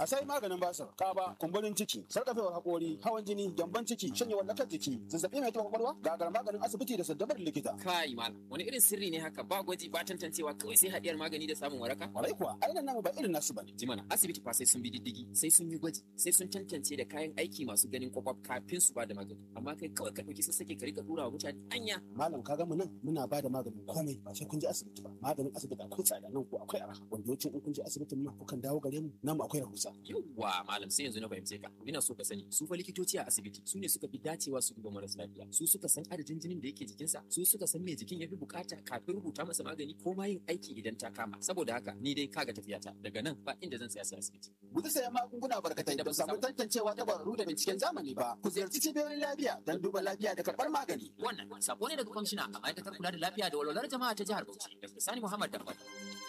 A sai maganin basir, kaba, kumburin ciki, sarkafewar haƙori, hawan jini, gyamban ciki, shanyewar lakar jiki, zazzaɓi mai taɓa kwakwalwa, gagar maganin asibiti da saddabar likita. Kai malam, wani irin sirri ne haka ba gwaji ba tantancewa kawai sai haɗiyar magani da samun waraka? Kwarai kuwa, ainihin namu ba irin nasu bane. Jimana, asibiti fa sai sun bi diddigi, sai sun yi gwaji, sai sun tantance da kayan aiki masu ganin kwakwaf kafin su ba da magani. Amma kai kawai ka ɗauki sassake ka rika tura wa mutane anya. Malam ka mu nan muna ba da maganin komai ba sai kun je asibiti ba. Maganin asibiti akwai tsada nan ko akwai arha. Wanda yawancin in kun je asibitin nan kukan dawo gare mu nan mu akwai rahusa. Yawwa malam sai yanzu na fahimce ka. Ina so ka sani su fa likitoci a asibiti su ne suka fi dacewa su duba marasa lafiya. Su suka san adadin jinin da yake jikinsa, su suka san me jikin ya fi bukata kafin rubuta masa magani ko ma yin aiki idan ta kama. Saboda haka ni dai kaga tafiyata daga nan ba inda zan tsaya sai asibiti. Guji sayan magunguna barkatai da ba samu tantancewa ta kwararru da binciken zamani ba. Ku ziyarci cibiyoyin lafiya don duba lafiya da karɓar magani. Wannan sako ne daga kwamishina a ma'aikatar kula da lafiya da walwalar jama'a ta jihar Bauchi. Dr. Sani Muhammad Dambal.